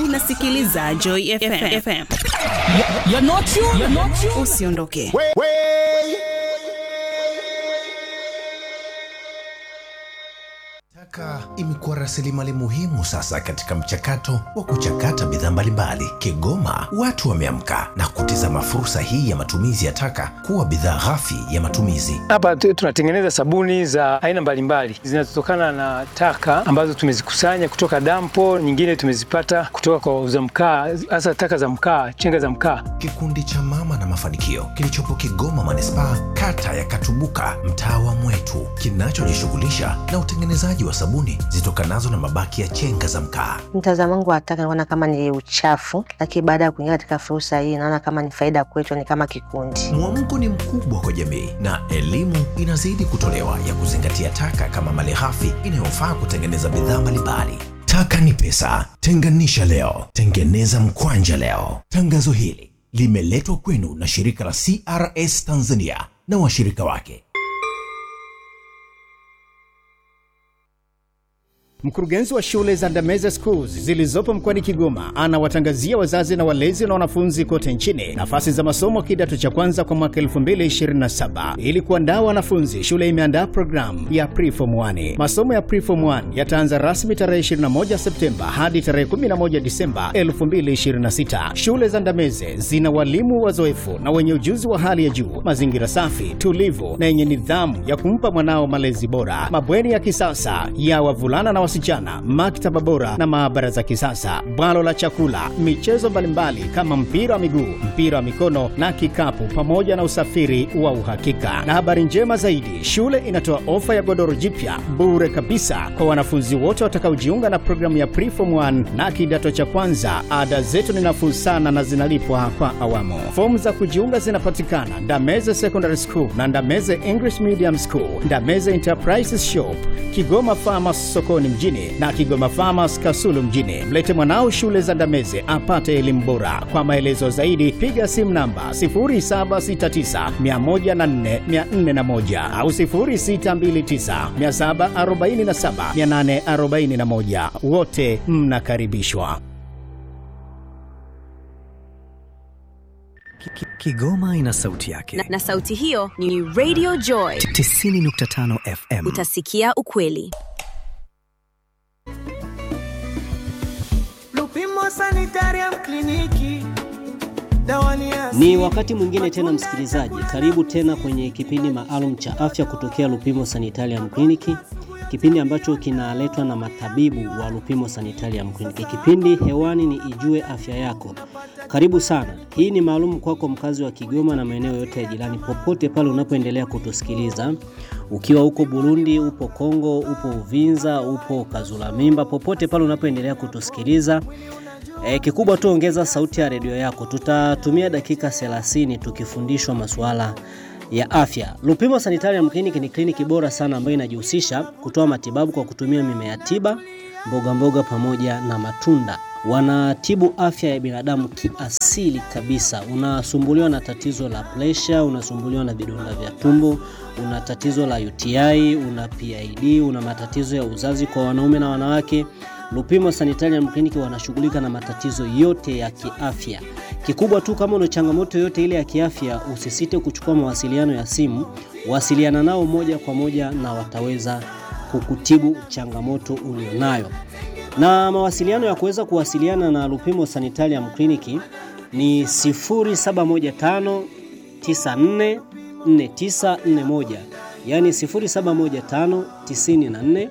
unasikiliza Joy FM. FM. You're not you. You're not you. Usiondoke. Taka imekuwa rasilimali muhimu sasa katika mchakato wa kuchakata bidhaa mbalimbali. Kigoma watu wameamka na kutizama fursa hii ya matumizi ya taka kuwa bidhaa ghafi ya matumizi. Hapa tu- tunatengeneza sabuni za aina mbalimbali zinazotokana na taka ambazo tumezikusanya kutoka dampo, nyingine tumezipata kutoka kwa wauza mkaa, hasa taka za mkaa, chenga za mkaa. Kikundi cha Mama na Mafanikio kilichopo Kigoma manispaa, kata ya Katubuka, mtaa wa Mwetu, kinachojishughulisha na utengenezaji wa sabuni zitokanazo na mabaki ya chenga za mkaa. Mtazamo wangu wa taka naona kama ni uchafu, lakini baada ya kuingia katika fursa hii naona kama ni faida kwetu, ni kama kikundi. Mwamko ni mkubwa kwa jamii na elimu inazidi kutolewa ya kuzingatia taka kama malighafi inayofaa kutengeneza bidhaa mbalimbali. Taka ni pesa, tenganisha leo, tengeneza mkwanja leo. Tangazo hili limeletwa kwenu na shirika la CRS Tanzania na washirika wake. Mkurugenzi wa shule za Ndameze Schools zilizopo mkoani Kigoma anawatangazia wazazi na walezi na wanafunzi kote nchini nafasi za masomo kidato cha kwanza kwa mwaka 2027. Ili kuandaa wanafunzi, shule imeandaa programu ya Preform 1. Masomo ya Preform 1 yataanza rasmi tarehe 21 Septemba hadi tarehe 11 Disemba 2026. Shule za Ndameze zina walimu wazoefu na wenye ujuzi wa hali ya juu, mazingira safi, tulivu na yenye nidhamu ya kumpa mwanao malezi bora, mabweni ya kisasa ya wavulana na wasichana, maktaba bora na maabara za kisasa, bwalo la chakula, michezo mbalimbali kama mpira wa miguu, mpira wa mikono na kikapu, pamoja na usafiri wa uhakika. Na habari njema zaidi, shule inatoa ofa ya godoro jipya bure kabisa kwa wanafunzi wote watakaojiunga na programu ya Preform 1 na kidato cha kwanza. Ada zetu ni nafuu sana na zinalipwa kwa awamu. Fomu za kujiunga zinapatikana Ndameze Secondary School na Ndameze English Medium School, Ndameze Enterprises Shop, Kigoma Farmers sokoni mjini na Kigoma Farmers Kasulu mjini. Mlete mwanao shule za Ndameze apate elimu bora. Kwa maelezo zaidi piga simu namba 0769104401 au 0629747841. Wote mnakaribishwa. Ki- ki- Kigoma ina sauti yake. na, na sauti hiyo ni Radio Joy. 90.5 FM. Utasikia ukweli. Lupimo Sanitarium Kliniki. Dawa ni Ni wakati mwingine tena msikilizaji, karibu tena kwenye kipindi maalum cha afya kutokea Lupimo Sanitarium Clinic, kipindi ambacho kinaletwa na matabibu wa Lupimo Sanitarium Clinic. Kipindi hewani ni Ijue Afya Yako. Karibu sana. Hii ni maalum kwako mkazi wa Kigoma na maeneo yote ya jirani, popote pale unapoendelea kutusikiliza, ukiwa uko Burundi, upo Kongo, upo Uvinza, upo Kazula Mimba, popote pale unapoendelea kutusikiliza E, kikubwa tu ongeza sauti ya redio yako. Tutatumia dakika 30 tukifundishwa masuala ya afya. Lupimo Sanitarium Clinic ni kliniki bora sana ambayo inajihusisha kutoa matibabu kwa kutumia mimea tiba, mboga mboga pamoja na matunda. Wanatibu afya ya binadamu kiasili kabisa. Unasumbuliwa na tatizo la presha, unasumbuliwa na vidonda vya tumbo, una tatizo la UTI, una PID, una matatizo ya uzazi kwa wanaume na wanawake. Lupimo Sanitarium Clinic wanashughulika na matatizo yote ya kiafya. Kikubwa tu kama una changamoto yote ile ya kiafya, usisite kuchukua mawasiliano ya simu, wasiliana nao moja kwa moja na wataweza kukutibu changamoto ulionayo. Na mawasiliano ya kuweza kuwasiliana na Lupimo Sanitarium Clinic ni 0715 94 4941, yani 0715 94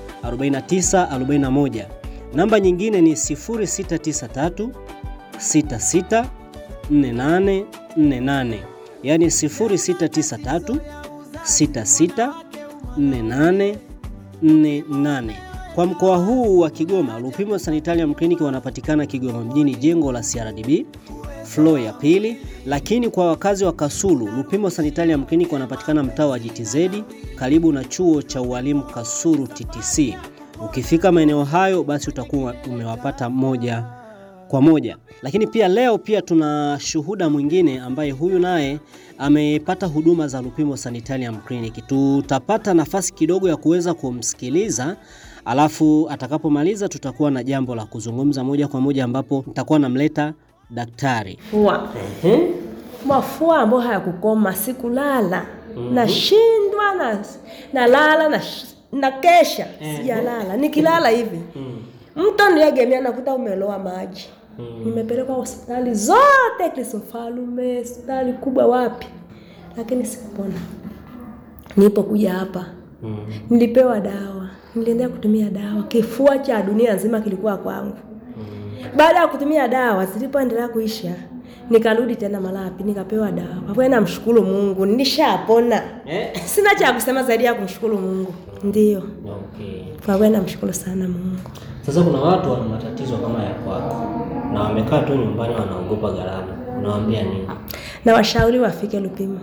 4941. Namba nyingine ni 0693 66 48 48, yani 0693 66 48 48. Kwa mkoa huu wa Kigoma, Lupimo Sanitarium Clinic wanapatikana Kigoma mjini, jengo la CRDB floor ya pili, lakini kwa wakazi wa Kasulu, Lupimo Sanitarium Clinic wanapatikana mtaa wa GTZ karibu na chuo cha ualimu Kasulu TTC. Ukifika maeneo hayo, basi utakuwa umewapata moja kwa moja. Lakini pia leo pia tuna shuhuda mwingine ambaye huyu naye amepata huduma za Lupimo Sanitarium Clinic. Tutapata nafasi kidogo ya kuweza kumsikiliza alafu atakapomaliza tutakuwa na jambo la kuzungumza moja kwa moja, ambapo nitakuwa namleta daktari. Fua. Mafua ambayo hayakukoma, sikulala. Nashindwa na nalala na na kesha sijalala. Nikilala hivi mto niegemea nakuta umeloa maji. Nimepelekwa hospitali zote, Kristofalume, hospitali kubwa, wapi, lakini sikupona. Nilipokuja hapa nilipewa dawa, niliendelea kutumia dawa, kifua cha dunia nzima kilikuwa kwangu. Baada ya kutumia dawa zilipoendelea kuisha, nikarudi tena Malapi nikapewa dawa. Kwa kweli namshukuru Mungu, nilishapona. Sina cha kusema zaidi ya kumshukuru Mungu. Ndio, Okay. kwa kweli namshukuru sana Mungu. Sasa kuna watu wana matatizo kama ya kwako na wamekaa tu nyumbani wanaogopa gharama, unawaambia nini? Na washauri wafike Lupimo,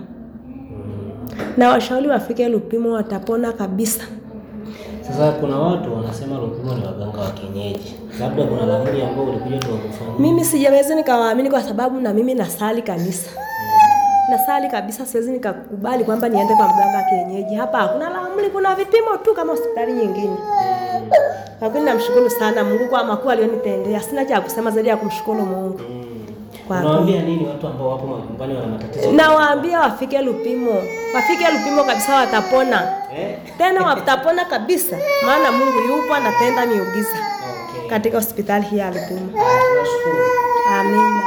na washauri wafike Lupimo, watapona kabisa. Sasa kuna watu wanasema Lupimo ni waganga wa kienyeji, labda kuna laghai ambao ulikuja tu wakufanyia. Mimi sijaweza nikawaamini kwa sababu na mimi nasali kanisa, nasali kabisa. Siwezi nikakubali kwamba niende kwa mganga wa kienyeji. Hapa hakuna laamri, kuna vipimo tu kama hospitali nyingine. Kwa kweli namshukuru sana Mungu kwa makuu aliyonitendea. Sina cha kusema zaidi ya kumshukuru Mungu. Kwa kweli. Unawaambia nini watu ambao wapo nyumbani wana matatizo? Nawaambia wafike Lupimo, wafike Lupimo kabisa, watapona Eh? tena, watapona kabisa, maana Mungu yupo anatenda miujiza katika hospitali hii ya Lupimo. Amina.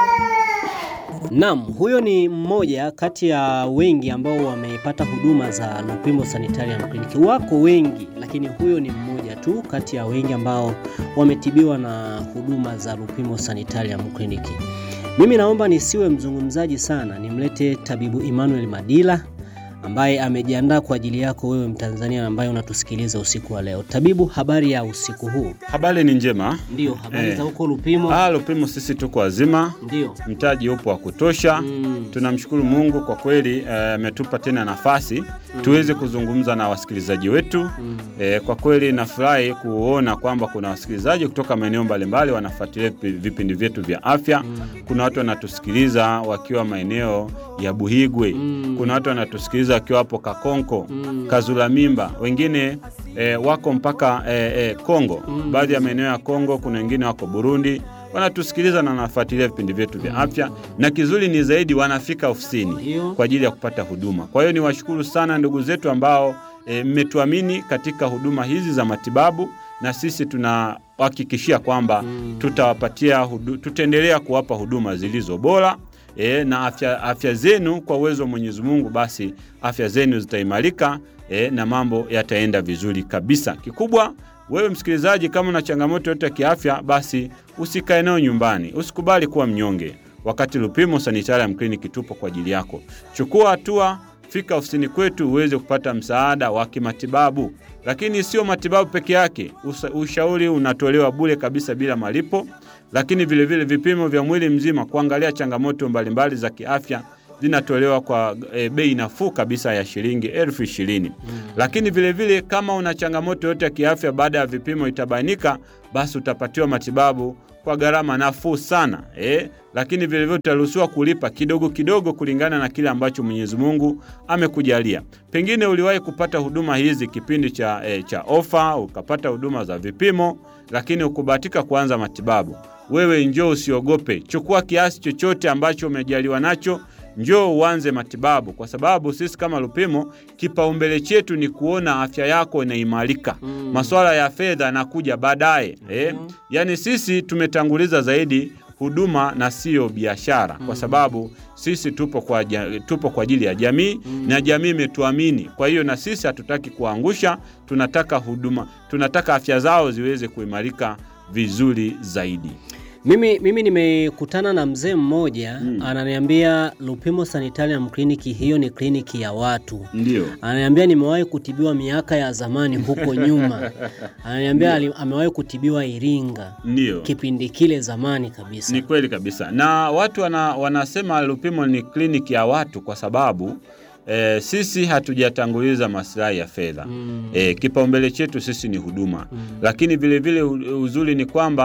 Naam, huyo ni mmoja kati ya wengi ambao wamepata huduma za Lupimo Sanitarium Clinic. Wako wengi, lakini huyo ni mmoja tu kati ya wengi ambao wametibiwa na huduma za Lupimo Sanitarium Clinic. Mimi naomba nisiwe mzungumzaji sana, nimlete tabibu Emmanuel Madila ambaye amejiandaa kwa ajili yako wewe Mtanzania ambaye unatusikiliza usiku wa leo. Tabibu, habari ya usiku huu? Habari ni njema. Ndio, habari Eh. za huko Lupimo? Ah, Lupimo sisi tuko wazima, Ndio. mtaji upo wa kutosha. Tunamshukuru Mungu kwa kweli eh, ametupa tena nafasi tuweze kuzungumza na wasikilizaji wetu. Eh, kwa kweli nafurahi kuona kwamba kuna wasikilizaji kutoka maeneo mbalimbali wanafuatilia vipi- vipindi vyetu vya afya. Kuna watu wanatusikiliza wakiwa maeneo ya Buhigwe, kuna watu wanatusikiliza wakiwa hapo Kakonko, Kazula Mimba, wengine eh, wako mpaka eh, eh, Kongo, baadhi ya maeneo ya Kongo, kuna wengine wako Burundi wanatusikiliza na wanafuatilia vipindi vyetu vya afya, na kizuri ni zaidi wanafika ofisini kwa ajili ya kupata huduma. Kwa hiyo niwashukuru sana ndugu zetu ambao e, mmetuamini katika huduma hizi za matibabu, na sisi tunahakikishia kwamba tutawapatia hudu, tutaendelea kuwapa huduma zilizo bora e, na afya, afya zenu kwa uwezo wa Mwenyezi Mungu, basi afya zenu zitaimarika e, na mambo yataenda vizuri kabisa. Kikubwa wewe msikilizaji, kama una changamoto yote ya kiafya, basi usikae nayo nyumbani, usikubali kuwa mnyonge. Wakati Lupimo Sanitarium Clinic tupo kwa ajili yako. Chukua hatua, fika ofisini kwetu uweze kupata msaada wa kimatibabu. Lakini sio matibabu peke yake, usa- ushauri unatolewa bure kabisa bila malipo, lakini vilevile vile vipimo vya mwili mzima kuangalia changamoto mbalimbali za kiafya zinatolewa kwa e, bei nafuu kabisa ya shilingi elfu ishirini. Lakini vilevile vile, kama una changamoto yote ya kiafya baada ya vipimo itabainika, basi utapatiwa matibabu kwa gharama nafuu sana eh? Lakini vilevile utaruhusiwa kulipa kidogo kidogo kulingana na kile ambacho Mwenyezi Mungu amekujalia. Pengine uliwahi kupata huduma hizi kipindi cha, eh, cha ofa, ukapata huduma za vipimo, lakini ukubahatika kuanza matibabu. Wewe njoo, usiogope, chukua kiasi chochote ambacho umejaliwa nacho njoo uanze matibabu, kwa sababu sisi kama Lupimo kipaumbele chetu ni kuona afya yako inaimarika. Masuala ya fedha yanakuja baadaye eh? Yaani sisi tumetanguliza zaidi huduma na siyo biashara, kwa sababu sisi tupo kwa, ja- tupo kwa ajili ya jamii na jamii imetuamini. Kwa hiyo na sisi hatutaki kuangusha, tunataka huduma, tunataka afya zao ziweze kuimarika vizuri zaidi. Mimi, mimi nimekutana na mzee mmoja ananiambia Lupimo Sanitarium Clinic hiyo ni kliniki ya watu. Ndio. Ananiambia nimewahi kutibiwa miaka ya zamani huko nyuma. Ananiambia ali- amewahi kutibiwa Iringa. Ndio. Kipindi kile zamani kabisa. Ni kweli kabisa, na watu wana, wanasema Lupimo ni kliniki ya watu kwa sababu e, sisi hatujatanguliza maslahi ya fedha mm. E, kipaumbele chetu sisi ni huduma mm. Lakini vilevile u- uzuri ni kwamba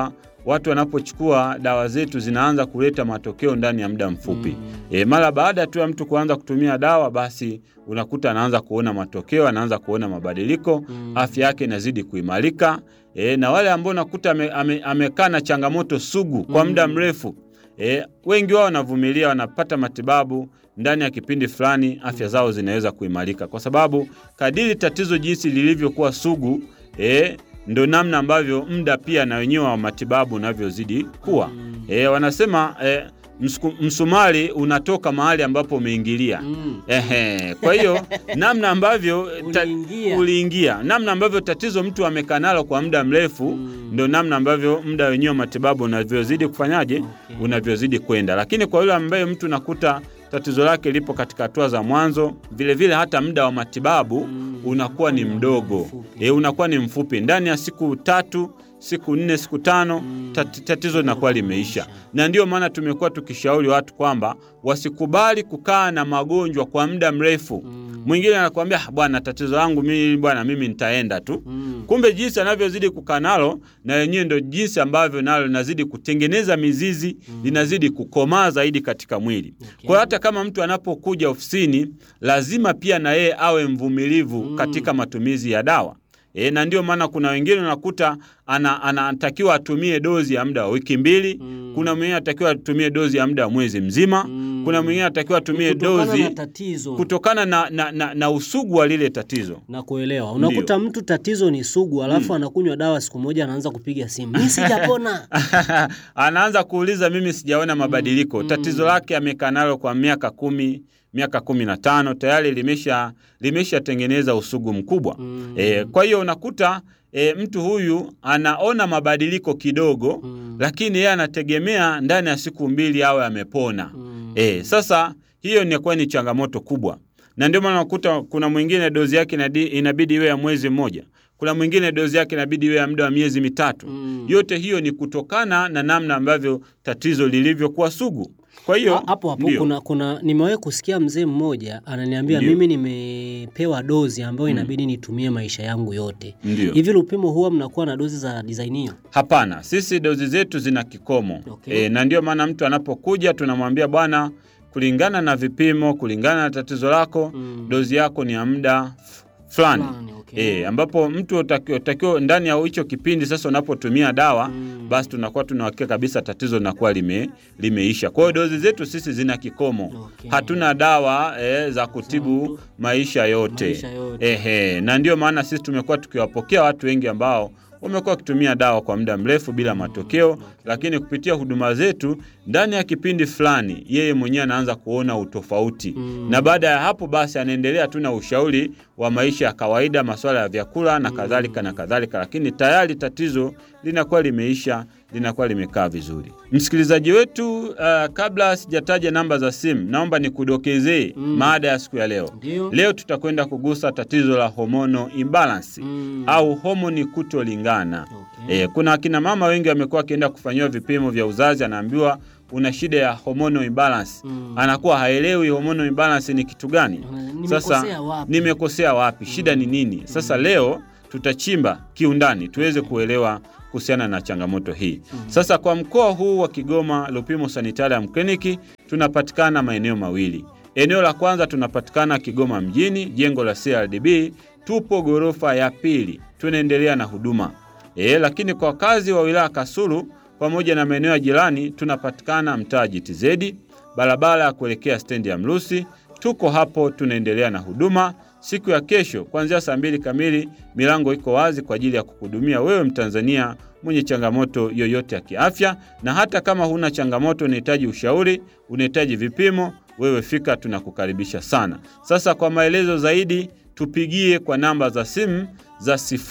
watu wanapochukua dawa zetu zinaanza kuleta matokeo ndani ya muda mfupi. E, mara baada tu ya mtu kuanza kutumia dawa, basi unakuta anaanza kuona matokeo, anaanza kuona mabadiliko, afya yake inazidi kuimarika. E, na wale ambao unakuta amekaa ame, amekaa na changamoto sugu kwa muda mrefu e, wengi wao wanavumilia, wanapata matibabu ndani ya kipindi fulani, afya zao zinaweza kuimarika, kwa sababu kadiri tatizo jinsi lilivyokuwa sugu e, ndo namna ambavyo muda pia na wenyewe wa matibabu unavyozidi kuwa. E, wanasema e, msuku- msumari unatoka mahali ambapo umeingilia. Ehe, kwa hiyo namna ambavyo ta, uliingia, namna ambavyo tatizo mtu amekaa nalo kwa muda mrefu ndo namna ambavyo muda wenyewe wa matibabu unavyozidi kufanyaje, unavyozidi kwenda. Lakini kwa yule ambaye mtu nakuta tatizo lake lipo katika hatua za mwanzo, vile vile hata muda wa matibabu unakuwa ni mdogo e, unakuwa ni mfupi. Ndani ya siku tatu, siku nne, siku tano tat, tatizo linakuwa limeisha. Na ndio maana tumekuwa tukishauri watu kwamba wasikubali kukaa na magonjwa kwa muda mrefu. Mwingine anakuambia "Ah, bwana, tatizo langu mimi bwana, mimi nitaenda tu. Kumbe jinsi anavyozidi kukaa nalo, na yenyewe ndio jinsi ambavyo nalo linazidi kutengeneza mizizi, linazidi kukomaa zaidi katika mwili. Kwa hiyo hata kama mtu anapokuja ofisini, lazima pia na yeye awe mvumilivu katika matumizi ya dawa. E, na ndio maana kuna wengine unakuta ana- anatakiwa atumie dozi ya muda wa wiki mbili. Kuna mwingine anatakiwa atumie dozi ya muda wa mwezi mzima. Kuna mwingine anatakiwa atumie Kutokana dozi na tatizo. kutokana na, na, na, na usugu wa lile tatizo. na kuelewa. Unakuta mtu tatizo ni sugu, alafu anakunywa dawa siku moja, anaanza kupiga simu, mimi sijapona. anaanza kuuliza mimi sijaona mabadiliko. Tatizo lake amekaa nalo kwa miaka kumi miaka kumi na tano tayari limesha limeshatengeneza usugu mkubwa e, kwa hiyo unakuta e, mtu huyu anaona mabadiliko kidogo lakini yeye anategemea ndani ya siku mbili awe amepona e, sasa hiyo inakuwa ni changamoto kubwa na ndio maana unakuta kuna mwingine dozi yake inadi- inabidi iwe ya mwezi mmoja kuna mwingine dozi yake inabidi iwe ya muda wa miezi mitatu yote hiyo ni kutokana na namna ambavyo tatizo lilivyokuwa sugu kwa hiyo Ha- hapo hapo ndio. kuna, kuna nimewahi kusikia mzee mmoja ananiambia Ndio. mimi nimepewa dozi ambayo inabidi nitumie maisha yangu yote. Ndio. Hivi Lupimo huwa mnakuwa na dozi za design hiyo? Hapana, sisi dozi zetu zina kikomo Okay. e, na ndio maana mtu anapokuja tunamwambia bwana, kulingana na vipimo, kulingana na tatizo lako dozi yako ni ya muda f- fulani e, ambapo mtu utakiwa utakiwa ndani ya hicho kipindi sasa unapotumia dawa basi tunakuwa tunahakika kabisa tatizo linakuwa lime, limeisha. Kwa hiyo dozi zetu sisi zina kikomo hatuna dawa e, za kutibu maisha yote, Maisha yote. Ehe, na ndio maana sisi tumekuwa tukiwapokea watu wengi ambao wamekuwa wakitumia dawa kwa muda mrefu bila matokeo, lakini kupitia huduma zetu ndani ya kipindi fulani yeye mwenyewe anaanza kuona utofauti na baada ya hapo basi anaendelea tu na ushauri wa maisha ya kawaida, masuala ya vyakula na kadhalika na kadhalika, lakini tayari tatizo linakuwa limeisha, linakuwa limekaa vizuri. Msikilizaji wetu, uh, kabla sijataja namba za simu, naomba nikudokezee maada ya siku ya leo. Ndio. Leo tutakwenda kugusa tatizo la hormonal imbalance au homoni kutolingana. E, kuna akina mama wengi wamekuwa wakienda kufanyiwa vipimo vya uzazi, anaambiwa una shida ya hormonal imbalance. Anakuwa haelewi hormonal imbalance ni kitu gani. nimekosea Sasa wapi? nimekosea wapi? Shida ni nini? Sasa leo tutachimba kiundani tuweze kuelewa kuhusiana na changamoto hii. Sasa kwa mkoa huu wa Kigoma, Lupimo Sanitarium Clinic tunapatikana maeneo mawili. Eneo la kwanza tunapatikana Kigoma mjini, jengo la CRDB, tupo ghorofa ya pili, tunaendelea na huduma e, lakini kwa wakazi wa wilaya Kasulu pamoja na maeneo ya jirani tunapatikana mtaa GTZ, barabara ya kuelekea stendi ya Mrusi. Tuko hapo, tunaendelea na huduma. Siku ya kesho kuanzia saa mbili kamili, milango iko wazi kwa ajili ya kukuhudumia wewe Mtanzania mwenye changamoto yoyote ya kiafya, na hata kama huna changamoto, unahitaji ushauri, unahitaji vipimo, wewe fika, tunakukaribisha sana. Sasa kwa maelezo zaidi, tupigie kwa namba za simu za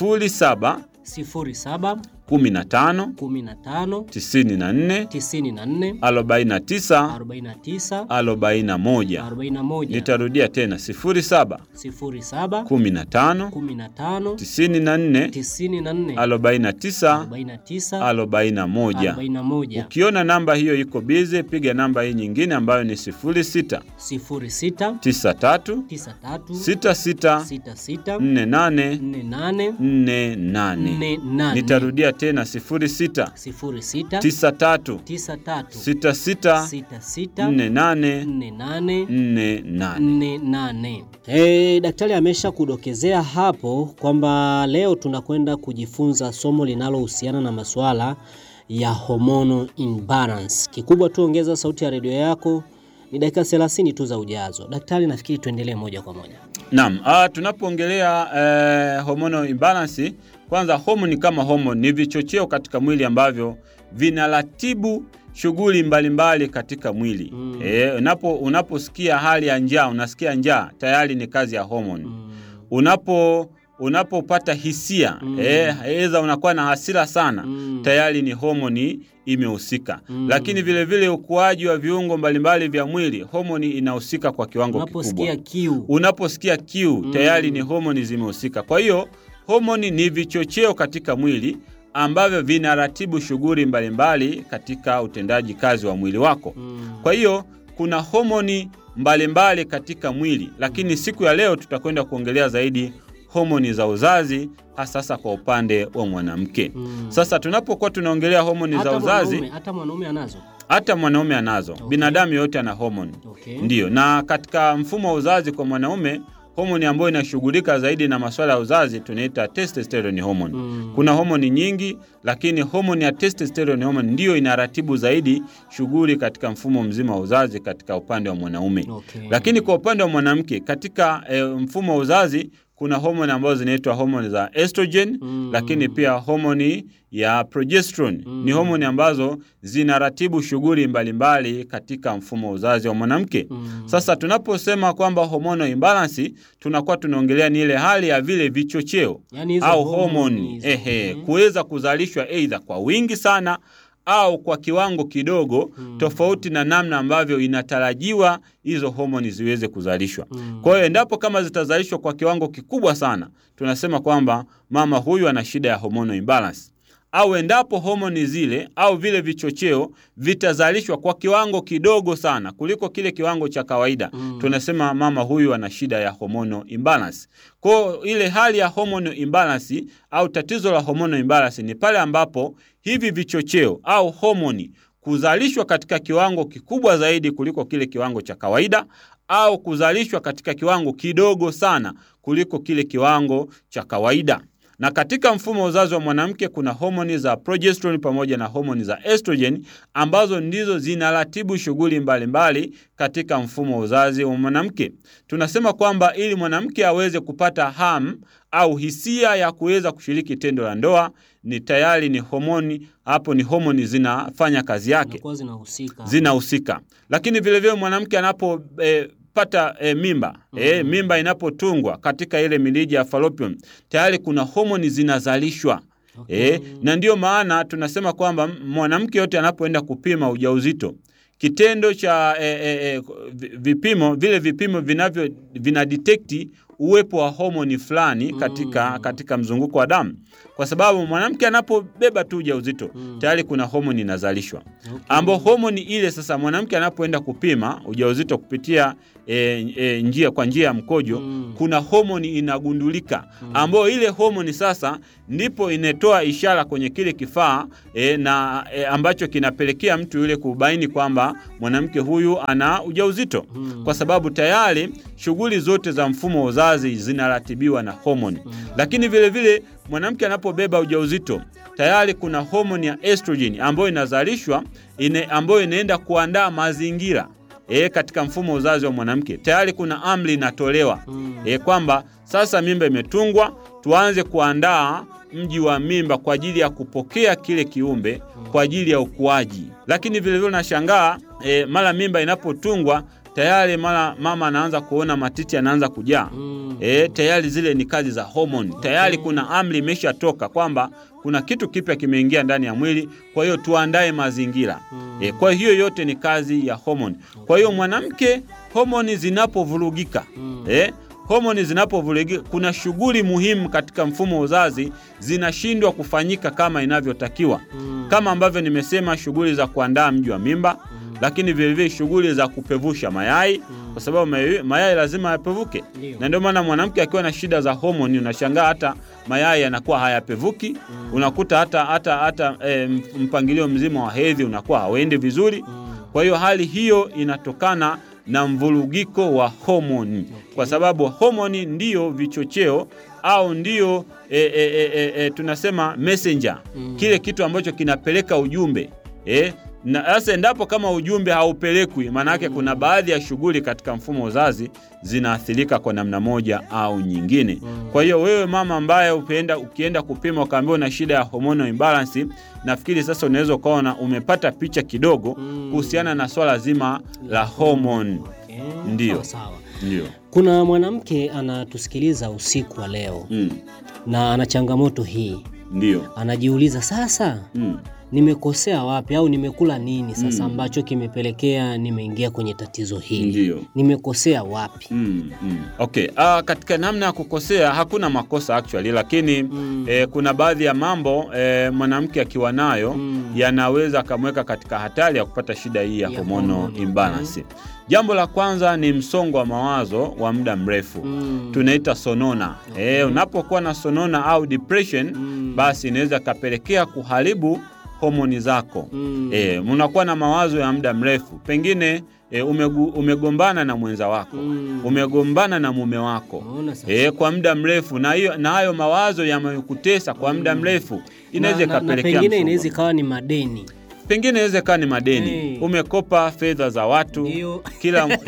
07 07 15 15 94 94 49 49 41. 41 Nitarudia tena 07 07 15 15 94 94 49 49 41. 41 Ukiona namba hiyo iko bize, piga namba hii nyingine ambayo ni 06 06 93 93 66 66 48 48 48. nane. Nitarudia tena 06 06 93 93 66 66 48 48 48. 48. Hey, daktari amesha kudokezea hapo kwamba leo tunakwenda kujifunza somo linalohusiana na masuala ya hormonal imbalance. Kikubwa tu ongeza sauti ya redio yako, ni dakika 30 tu za ujazo. Daktari, nafikiri tuendelee moja kwa moja. Naam, ah, tunapoongelea eh, hormonal imbalance, kwanza homoni kama homoni ni vichocheo katika mwili ambavyo vinaratibu shughuli mbalimbali katika mwili. Mm. Eh, unapo unaposikia hali ya njaa, unasikia njaa, tayari ni kazi ya homoni. Mm. Unapo unapopata hisia mm. eh, aidha unakuwa na hasira sana mm. tayari ni homoni imehusika mm. lakini vile vile ukuaji wa viungo mbalimbali vya mwili homoni inahusika kwa kiwango Unaposikia kikubwa kiu. unaposikia kiu Mm. tayari ni homoni zimehusika kwa hiyo homoni ni vichocheo katika mwili ambavyo vinaratibu shughuli mbalimbali katika utendaji kazi wa mwili wako Mm. kwa hiyo kuna homoni mbalimbali katika mwili, lakini siku ya leo tutakwenda kuongelea zaidi homoni za uzazi, hasa sasa kwa upande wa mwanamke. Mm. Sasa tunapokuwa tunaongelea homoni za Hata uzazi, mwanaume- hata mwanaume anazo. hata mwanaume anazo. Binadamu yote ana homoni. Okay. Ndiyo, na katika mfumo wa uzazi kwa mwanaume homoni ambayo inashughulika zaidi na masuala ya uzazi tunaita testosterone hormone. Mm. Kuna homoni nyingi, lakini homoni ya testosterone hormone ndiyo inaratibu zaidi shughuli katika mfumo mzima wa uzazi katika upande wa mwanaume. Okay. Lakini kwa upande wa mwanamke katika e, mfumo wa uzazi kuna homoni ambazo zinaitwa homoni za estrogen Mm. lakini pia homoni ya progesterone ni homoni ambazo zinaratibu shughuli mbalimbali katika mfumo wa uzazi wa mwanamke. Sasa tunaposema kwamba hormonal imbalance tunakuwa tunaongelea ni ile hali ya vile vichocheo Yaani hizo au homoni homoni hizo. ehe, kuweza kuzalishwa aidha kwa wingi sana au kwa kiwango kidogo tofauti na namna ambavyo inatarajiwa hizo homoni ziweze kuzalishwa. Kwa hiyo endapo kama zitazalishwa kwa kiwango kikubwa sana, tunasema kwamba mama huyu ana shida ya hormonal imbalance. Au endapo homoni zile au vile vichocheo vitazalishwa kwa kiwango kidogo sana kuliko kile kiwango cha kawaida, tunasema mama huyu ana shida ya hormonal imbalance. Kwa hiyo ile hali ya hormonal imbalance au tatizo la hormonal imbalance ni pale ambapo hivi vichocheo au homoni kuzalishwa katika kiwango kikubwa zaidi kuliko kile kiwango cha kawaida au kuzalishwa katika kiwango kidogo sana kuliko kile kiwango cha kawaida. Na katika mfumo wa uzazi wa mwanamke kuna homoni za progesterone pamoja na homoni za estrogen ambazo ndizo zinaratibu shughuli mbalimbali katika mfumo wa uzazi wa mwanamke. Tunasema kwamba ili mwanamke aweze kupata hamu au hisia ya kuweza kushiriki tendo la ndoa ni tayari ni homoni hapo, ni homoni zinafanya kazi yake Zinakuwa zinahusika. zinahusika. Lakini vilevile mwanamke anapo e, pata e, mimba e, mimba inapotungwa katika ile mirija ya fallopian tayari kuna homoni zinazalishwa. E, na ndiyo maana tunasema kwamba mwanamke yote anapoenda kupima ujauzito kitendo cha e, e, e, vipimo vile vipimo vinavyo vinadetekti uwepo wa homoni fulani katika, katika mzunguko wa damu, kwa sababu mwanamke anapobeba tu ujauzito tayari kuna homoni inazalishwa ambao homoni ile sasa mwanamke anapoenda kupima ujauzito kupitia e, e, njia kwa njia ya mkojo kuna homoni inagundulika ambayo ile homoni sasa ndipo inatoa ishara kwenye kile kifaa e, na e, ambacho kinapelekea mtu yule kubaini kwamba mwanamke huyu ana ujauzito kwa sababu tayari shughuli zote za mfumo wa uzazi zinaratibiwa na homoni lakini vile vile mwanamke anapobeba ujauzito tayari kuna homoni ya estrogen ambayo inazalishwa ine, ambayo inaenda kuandaa mazingira e, katika mfumo wa uzazi wa mwanamke tayari kuna amri inatolewa e, kwamba sasa mimba imetungwa, tuanze kuandaa mji wa mimba kwa ajili ya kupokea kile kiumbe kwa ajili ya ukuaji. Lakini vilevile nashangaa e, mara mimba inapotungwa tayari mara mama anaanza kuona matiti anaanza kujaa mm. E, tayari zile ni kazi za homoni. Tayari kuna amri imeshatoka kwamba kuna kitu kipya kimeingia ndani ya mwili, kwa hiyo tuandae mazingira mm. E, kwa hiyo yote ni kazi ya homoni. Kwa hiyo mwanamke, homoni zinapovurugika mm. e, homoni zinapovurugika, kuna shughuli muhimu katika mfumo wa uzazi zinashindwa kufanyika kama inavyotakiwa mm. kama ambavyo nimesema, shughuli za kuandaa mji wa mimba lakini vilevile shughuli za kupevusha mayai kwa sababu mayai, mayai lazima yapevuke Ndio. na ndio maana mwanamke akiwa na shida za homoni unashangaa hata mayai yanakuwa hayapevuki unakuta hata hata hata e, mpangilio mzima wa hedhi unakuwa hauendi vizuri kwa hiyo hali hiyo inatokana na mvurugiko wa homoni kwa sababu homoni ndiyo vichocheo au ndiyo e, e, e, e, e, tunasema messenger kile kitu ambacho kinapeleka ujumbe e, na sasa endapo kama ujumbe haupelekwi, maana yake kuna baadhi ya shughuli katika mfumo wa uzazi zinaathirika kwa namna moja au nyingine. Kwa hiyo wewe mama ambaye ukienda, ukienda kupima ukaambiwa una shida ya hormonal imbalance, nafikiri sasa unaweza ukaona umepata picha kidogo kuhusiana na swala zima la hormone. Ndio, Sawa, sawa. ndio. Kuna mwanamke anatusikiliza usiku wa leo Mm. na ana changamoto hii, Ndio. anajiuliza sasa, Mm. nimekosea wapi au nimekula nini sasa Mm. ambacho kimepelekea nimeingia kwenye tatizo hili? Ndio. Nimekosea wapi? Mm, mm. Okay. Uh, katika namna ya kukosea hakuna makosa actually, lakini mm. eh, kuna baadhi ya mambo eh, mwanamke akiwa nayo mm. yanaweza akamweka katika hatari ya kupata shida hii ya, Ya hormonal hormone, imbalance. Jambo la kwanza ni msongo wa mawazo wa muda mrefu Mm. tunaita sonona. Eh, unapokuwa na sonona au depression basi inaweza kapelekea kuharibu homoni zako Mm. e, unakuwa na mawazo ya muda mrefu pengine e, umegu, umegombana na mwenza wako Mm. umegombana na mume wako Unaona sasa? e, kwa muda mrefu na hiyo na hayo mawazo yamekutesa kwa muda mrefu inaweza na, na, na ikapelekea pengine msongo. inaweza ikawa ni madeni pengine inaweza ikawa ni madeni Hey. umekopa fedha za watu Ndio. kila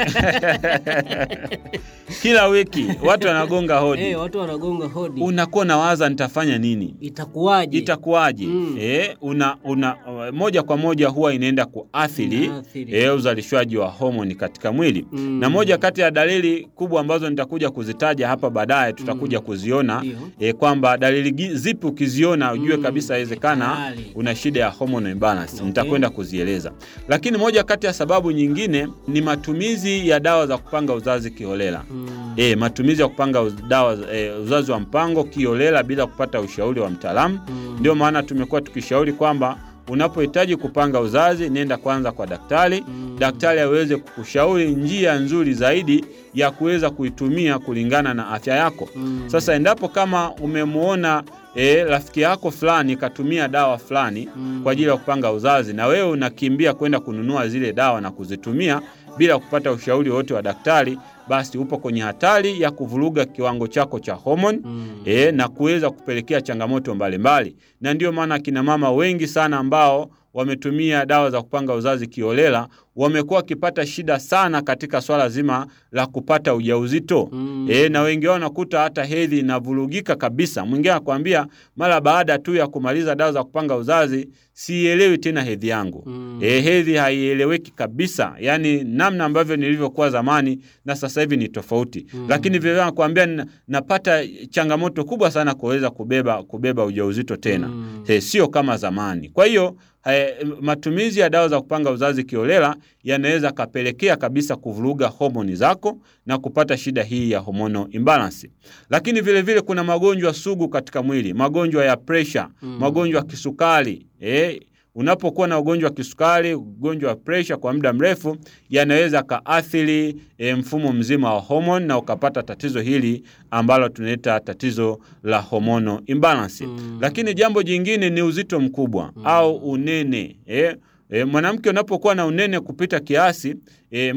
kila wiki watu wanagonga hodi Eh, watu wanagonga hodi, unakuwa nawaza nitafanya nini itakuwaje? itakuwaje? Mm. Eh, una, una, moja kwa moja huwa inaenda kuathiri Inaathiri. eh, uzalishwaji wa homoni katika mwili Mm. na moja kati ya dalili kubwa ambazo nitakuja kuzitaja hapa baadaye tutakuja kuziona Ndio. eh, kwamba dalili gi- zipi ukiziona ujue Mm. kabisa inawezekana Tayari. una shida ya hormonal imbalance nitakwenda kuzieleza lakini moja kati ya sababu nyingine ni matumizi ya dawa za kupanga uzazi kiholela Mm. E, matumizi ya kupanga uz- dawa e, uzazi wa mpango kiolela bila kupata ushauri wa mtaalamu. Ndio maana tumekuwa tukishauri kwamba unapohitaji kupanga uzazi, nenda kwanza kwa daktari, daktari aweze kukushauri njia nzuri zaidi ya kuweza kuitumia kulingana na afya yako. Sasa endapo kama umemwona e, rafiki yako fulani katumia dawa fulani kwa ajili ya kupanga uzazi na wewe unakimbia kwenda kununua zile dawa na kuzitumia bila kupata ushauri wote wa daktari, basi upo kwenye hatari ya kuvuruga kiwango chako cha homoni e, na kuweza kupelekea changamoto mbalimbali. Na ndio maana akina mama wengi sana ambao wametumia dawa za kupanga uzazi kiolela wamekuwa wakipata shida sana katika swala zima la kupata ujauzito mm. E, na wengi wao wanakuta hata hedhi inavurugika kabisa. Mwingine anakuambia mara baada tu ya kumaliza dawa za kupanga uzazi sielewi tena hedhi yangu mm. E, hedhi haieleweki kabisa, yaani namna ambavyo nilivyokuwa zamani na sasa hivi ni tofauti mm. Lakini vile anakuambia na- napata changamoto kubwa sana kuweza kubeba kubeba ujauzito tena mm. E, sio kama zamani. Kwa hiyo eh, matumizi ya dawa za kupanga uzazi kiolela yanaweza kapelekea kabisa kuvuruga homoni zako na kupata shida hii ya hormonal imbalance. Lakini vile vile kuna magonjwa sugu katika mwili, magonjwa ya presha, magonjwa ya kisukari eh, Unapokuwa na ugonjwa wa kisukari, ugonjwa wa presha kwa muda mrefu, yanaweza kaathiri e, mfumo mzima wa homoni na ukapata tatizo hili ambalo tunaita tatizo la hormonal imbalance. Lakini jambo jingine ni uzito mkubwa au unene eh. E, mwanamke unapokuwa na unene kupita kiasi e,